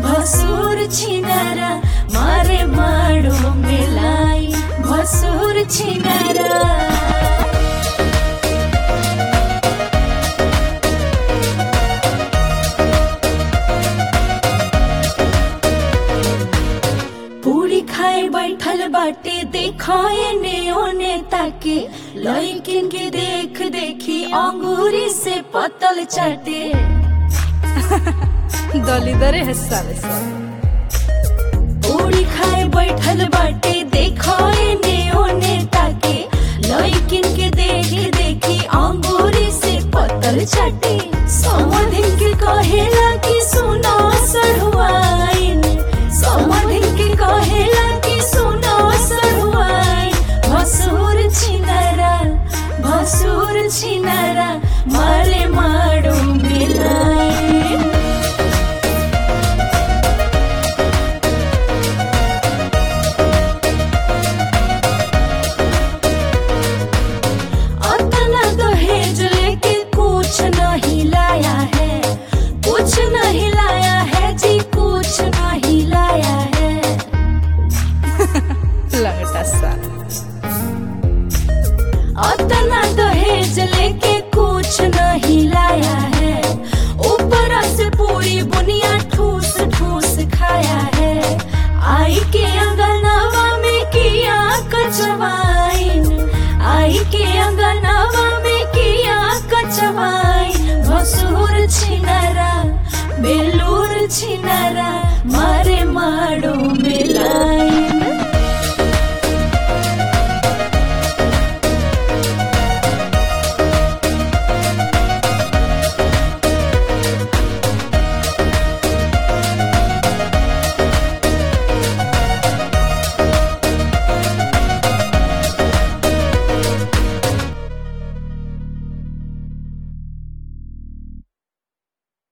भसुर छिनारा मारे माड़ो मिलाई भसुर छिनारा पूरी खाए बैठल बाटे देखाए ने ओने ताके लइकिन के देख देखी अंगूरी से पतल चाटे दलिदरे है साले सब पूरी खाए बैठल बाटे देखाए ने ओने ताके लइकिन के देख देखी अंगूरी से पतल चाटे समधिन के कहेला कि सुनो सरुआइन समधिन के कहेला कि सुनो सरुआइन भसुर छिनारा भसुर छिनारा मारे माड़ो मिलाई अतना दहेज लेके कुछ नहीं लाया है कुछ नहीं लाया है जी कुछ नहीं लाया है लगता साला अतना दहेज लेके कुछ नहीं लाया है ऊपर से पूरी बुनिया ठूस ठूस खाया है आई के अंगनवा में किया कचवाइन आई के अंगनवा में किया कचवाइन भसुर छिनारा बेलूर छिनारा